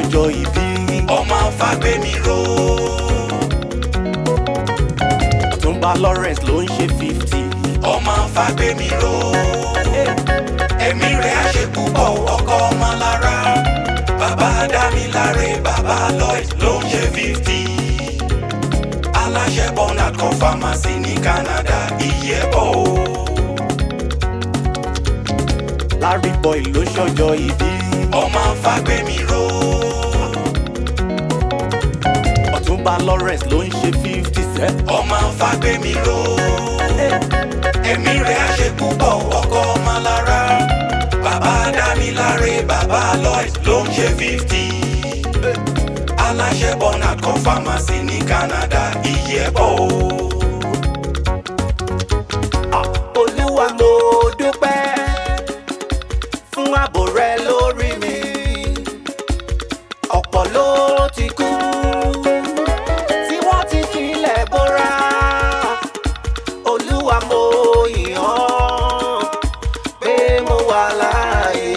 ṣọjọ́ ìbí ọmọ fagbemi ro ọ̀túnba lawrence ló ń ṣe fifty ọmọ fagbemi ro ẹ̀mí rẹ̀ àṣepúpọ̀ ọkọ ọmọ lára bàbá dámiláre bàbá lloyd ló ń ṣe fifty aláṣẹ bernard kan pharmacy ní canada ìyẹ́bọ̀ o. larry boy ló ṣọjọ́ ìbí ọmọ fagbemi ro ọ̀túnba lawrence ló ń ṣe fifty sẹ́ ọmọ fagbemi ro ẹ̀mí rẹ̀ àṣepúpọ̀ ọkọ ọmọ lára bàbá dámiláre bàbá lloyd ló ń ṣe fifty aláṣẹ bernard kan pharmacy ní canada ìyẹ́bọ̀ o. olúwa mo dúpẹ́ fún ààbò rẹ lórí mi ọ̀pọ̀ ló ti kú tí wọ́n ti filẹ̀ bóra olúwa mo yìn ọ́ pé mo wà láàyè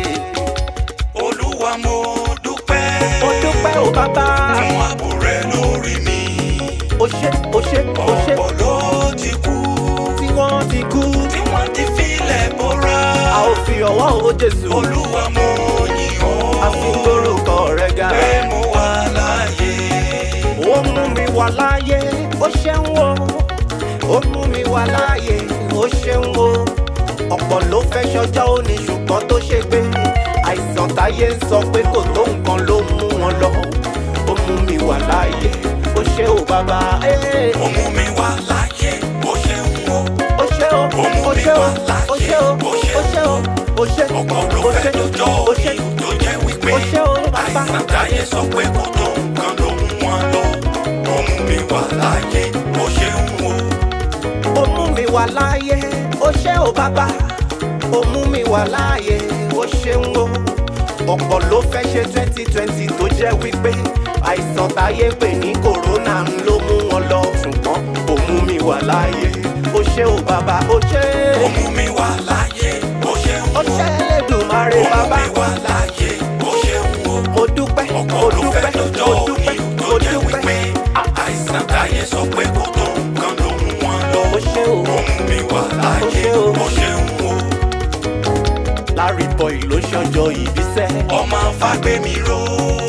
olúwa mo dúpẹ́ mo dúpẹ́ o bàbá fún ààbò rẹ lórí mi o ṣé o ṣé o ṣé ọ̀pọ̀ ló ti kú tí wọ́n ti kú tí wọ́n ti filẹ̀ bóra a ò fi ọwọ́ o jésù olúwa mo yìn a ọ́ fi gbórúkọ rẹ ga. pé mo wà láàyè ó mú mi wà láàyè ó ṣeun o ó mú mi wà láàyè ó ṣeun o ọ̀pọ̀ ló fẹ́ ṣọjọ́ òní ṣùgbọ́n tó ṣe gbé àìsàn táyé ń sọ pé kò tó nǹkan ló mú wọn lọ ó mú mi wà láàyè ó ṣe o bàbá ee. ó mú mi wà láàyè ó ṣeun o ó ṣe o ó ṣe o ó ṣe o ó ṣe o ó ṣe ọ̀pọ̀ ló ó fẹ́ ṣe lọ́jọ́ ó ṣe òní tó jẹ́ wípé ó ṣe o bàbá. àìsàn táyé sọ pé kò tó nǹkan ló mú wọn lọ ó mú mi wà láàyè ó ṣeun o. ó mú mi wà láàyè ó ṣé o bàbá ó mú mi wà láàyè ó ṣeun o ọ̀pọ̀ ló fẹ́ ṣe twenty twenty tó jẹ́ wípé àìsàn táyé pè ní kòrónà ń ló mú wọn lọ ṣùgbọ́n ó mú mi wà láàyè ó ṣé o bàbá ó ṣé ó mú mi wà láàyè ó ṣeun ó o. ṣé Elédùmarè ó mú bàbá mi wà láàyè ó ṣeun o. mo dúpẹ́ mo ọ̀pọ̀ ló dúpẹ́ fẹ́ lọ́jọ́ mo òní dúpẹ́ tó mo jẹ́ dúpẹ́ wípé àìsàn táyé sọ pé kò tó nǹkan ló mú wọn lọ ó ṣé o ó mú mi wà láàyè ṣé o. ó ṣeun o. Larry boy ló ṣọjọ́ ìbísẹ́. ọmọ fagbemi ro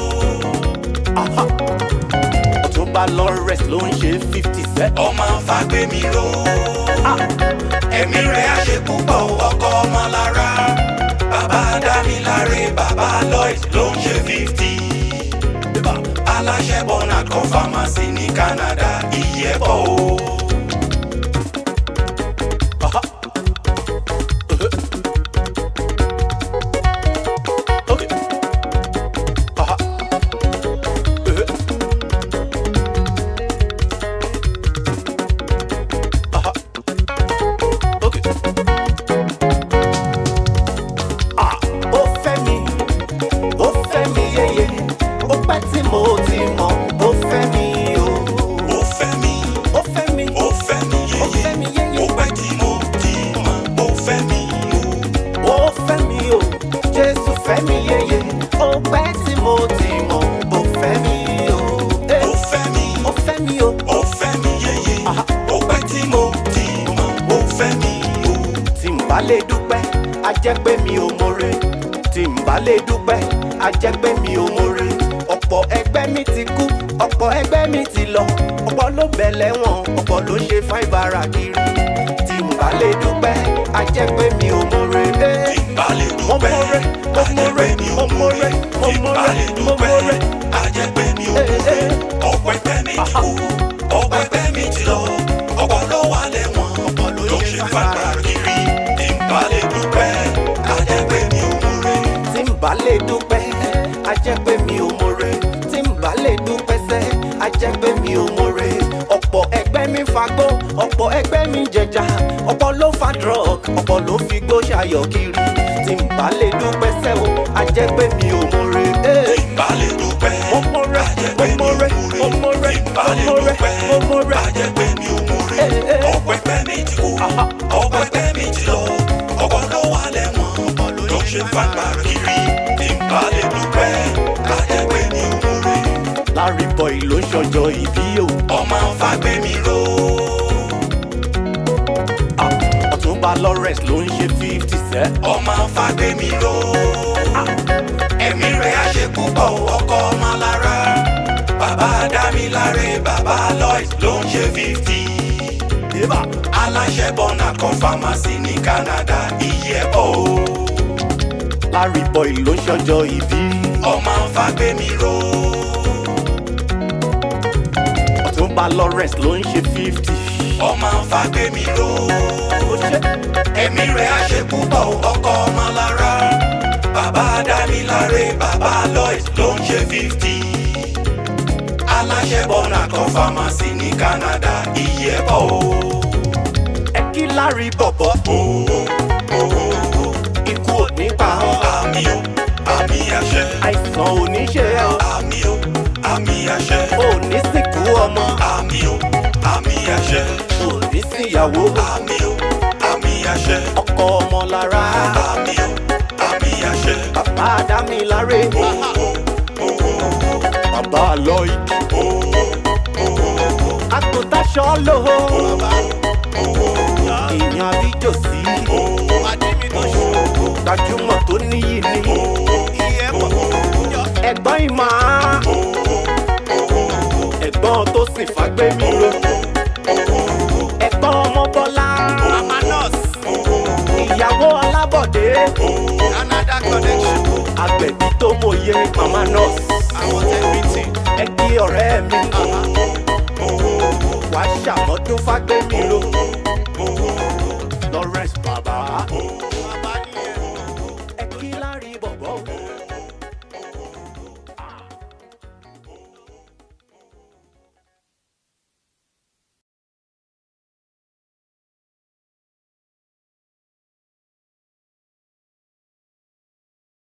Aha. Ọ̀túnba Lawrence ló ń ṣe fifty sẹ́. ọmọ fagbemi ro Ah. ẹ̀mí rẹ̀ àṣepúpọ̀ ọkọ ọmọ lára bàbá dámiláre bàbá lloyd ló ń ṣe fifty aláṣẹ bernard kan pharmacy ní canada ìyẹ́bọ̀ o. Aha. Okay. Aha. Aha. Okay. Ah, ó fẹ́ mi, ó fẹ́ mi yéye, ó pẹ́ tí mo ti mọ̀, ó fẹ́ mi o. ó fẹ́ mi Ó fẹ́ mi, ó fẹ́ mi ó fẹ́ mi yéye yéye. ó pẹ́ tí mo ti mọ̀ ó fẹ́ mi o. ó fẹ́ mi o jésù fẹ́ mi yeye ó pẹ́ tí mo ti mọ̀ ó fẹ́ mi o Eh, ó fẹ́ mi ó fẹ́ mi o ó fẹ́ mi yéye Aha. ó pẹ́ tí mo ti mọ̀ ó fẹ́ mi o. tí n bá lè dúpẹ́ a jẹ́ pé mi ò mọ̀re tí n bá lè dúpẹ́ a jẹ́ pé mi ò mọ̀re ọ̀pọ̀ ẹgbẹ́ mi ti kú ọ̀pọ̀ ẹgbẹ́ mi ti lọ ọ̀pọ̀ ló bẹ̀ lẹ́wọ̀n ọ̀pọ̀ ló ṣe fáìbára kiri tí n bá lè dúpẹ́ a jẹ́ pé mi ò mọ̀re. Eh, tí n bá lè mo dúpẹ́ mọ̀re mo mọ̀re mi mo ò mọ̀re mo tí n bá mọ̀re lè mo dúpẹ́ mọ̀re. a jẹ́ pé mi ò Eh, mọ̀re eh. ọ̀pọ̀ ẹgbẹ́ mi ti kú ọ̀pọ̀ ẹgbẹ́ mi ti lọ ọ̀pọ̀ ló wà lẹ́wọ̀n Ọ̀pọ̀ ló ló ṣe ṣe fàgbà fàgbà kiri tí n bá lè dúpẹ́ a jẹ́ pé mi ò mọ̀re tí n bá lè dúpẹ́ a jẹ́ pé mi ò mọ̀re tí n bá lè dúpẹ́ sẹ́ a jẹ́ pé mi ò mọ̀re ọ̀pọ̀ ẹgbẹ́ mi fagbó ọ̀pọ̀ ẹgbẹ́ mi jẹja ọ̀pọ̀ ló fa drug ọ̀pọ̀ ló fi gbó ṣayọ̀ kiri tí n bá lè dúpẹ́ sẹ́ o a jẹ́ pé mi ò mọ̀re. tí n bá lè dúpẹ́ mo mọ̀re a jẹ́ mo pé mi ò mọ̀re mo mọ̀re tí n bá mo lè mọ̀re dúpẹ́ mo mọ̀re. a jẹ́ pé mi ò mọ̀re Eh, eh. ọ̀pọ̀ ẹgbẹ́ mi ti kú Aha. ọ̀pọ̀ ẹgbẹ́ mi ti lọ ọ̀pọ̀ ló wà lẹ́wọ̀n Ọ̀pọ̀ ló ló ṣe ṣe fàgbà kiri tí n bá lè dúpẹ́ a jẹ́ Larry boy ló ń ṣọjọ́ ìbí o. ọmọ fagbemi ro Ah, Ọ̀túnba Lawrence ló ń ṣe fifty sẹ́. ọmọ fagbemi ro ẹ̀mí rẹ̀ á ṣe púpọ̀ ọkọ ọmọ lára bàbá dámiláre bàbá Lois ló ń ṣe fifty Débà. aláṣẹ bọ́nà kan pharmacy ní Canada iye ẹ̀ bọ̀ o Larry boy ló ń ṣọjọ́ ìbí. ọmọ fagbemi ro Ọ̀túnba Lawrence ló ń ṣe fifty. ọmọ fagbemi ro Ó ṣe ẹ̀mí rẹ̀ á ṣe púpọ̀ ọkọ ọmọ lára bàbá dámiláre bàbá Lois ló ń ṣe fifty aláṣẹ bọ́nà kan pharmacy ní Canada iye ẹ̀ bọ̀ o. ẹ kí Larry bọ̀bọ̀. Ikú ò ní pa ọ́. àmì o àmì àṣẹ Àìsàn ò ní ṣe ọ́. àmì o àmì àṣẹ Ò ní sìnkú ọmọ. àmì o àmì àṣẹ Ò ní síyàwó. àmì o àmì àṣẹ Ọkọ ọmọ lára. àmì o àmì àṣẹ Bàbá Dámiláre. Bàbá Lloyd. Àgùntàṣọ lò ó. Èèyàn àbíjòsí. Gbajúmọ̀ tó níyì ni. Ẹ̀gbọ́n ìmọ̀ á. Ẹ̀gbọ́n tó sì fagbémi ro. Ẹ̀gbọ́n ọmọ Bọ́lá. Ìyàwó Ọlábọ̀dé. Canada connection. Agbẹ̀bí tó mòye Mama Nurse. Àwọn tẹ̀mí